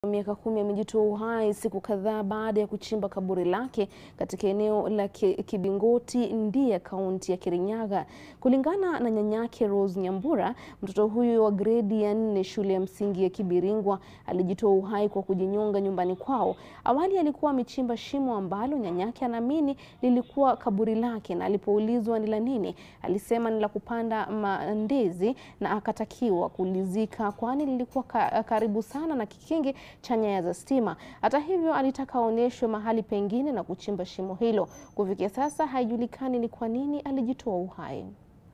miaka kumi amejitoa uhai siku kadhaa baada ya kuchimba kaburi lake katika eneo la Kibingoti Ndia, kaunti ya Kirinyaga. Kulingana na nyanyake Rose Nyambura, mtoto huyu wa gredi ya nne shule ya msingi ya Kibiringwa alijitoa uhai kwa kujinyonga nyumbani kwao. Awali alikuwa amechimba shimo ambalo nyanyake anaamini lilikuwa kaburi lake, na alipoulizwa ni la nini, alisema ni la kupanda mandezi na akatakiwa kulizika kwani lilikuwa ka, karibu sana na kikingi cha nyaya za stima. Hata hivyo, alitaka aonyeshwe mahali pengine na kuchimba shimo hilo. Kufikia sasa haijulikani ni kwa nini alijitoa uhai.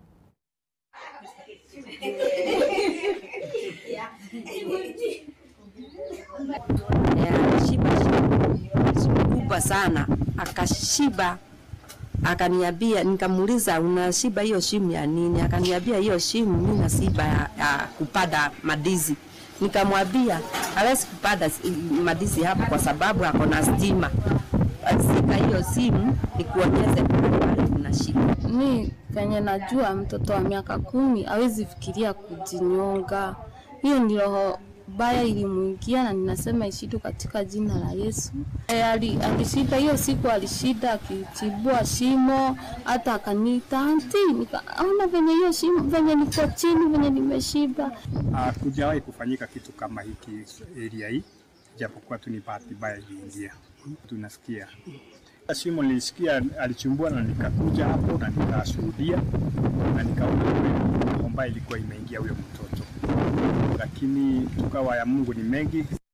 Alishiba kubwa sana, akashiba akaniambia, nikamuuliza unashiba hiyo shimu ya nini? Akaniambia hiyo shimu mimi nasiba ya, ya kupanda madizi. Nikamwambia hawezi kupanda madizi hapo kwa sababu ako na stima. Sika hiyo simu nikuonyeze pale kuna shida. Mi penye najua mtoto wa miaka kumi hawezi fikiria kujinyonga. Hiyo ni roho baya ilimuingia, na ninasema ishidu katika jina la Yesu. E, alishinda hiyo siku, alishinda akichibua shimo, hata akaniita anti, nikaona venye hiyo shimo venye niko chini venye nimeshiba. Hakujawahi kufanyika kitu kama hiki area hii, japokuwa tu ni bahati mbaya iliingia. Tunasikia shimo nilisikia alichimbua, na nikakuja hapo na nikashuhudia na nikaona kweli ilikuwa imeingia huyo mtoto, lakini tukawa ya Mungu ni mengi.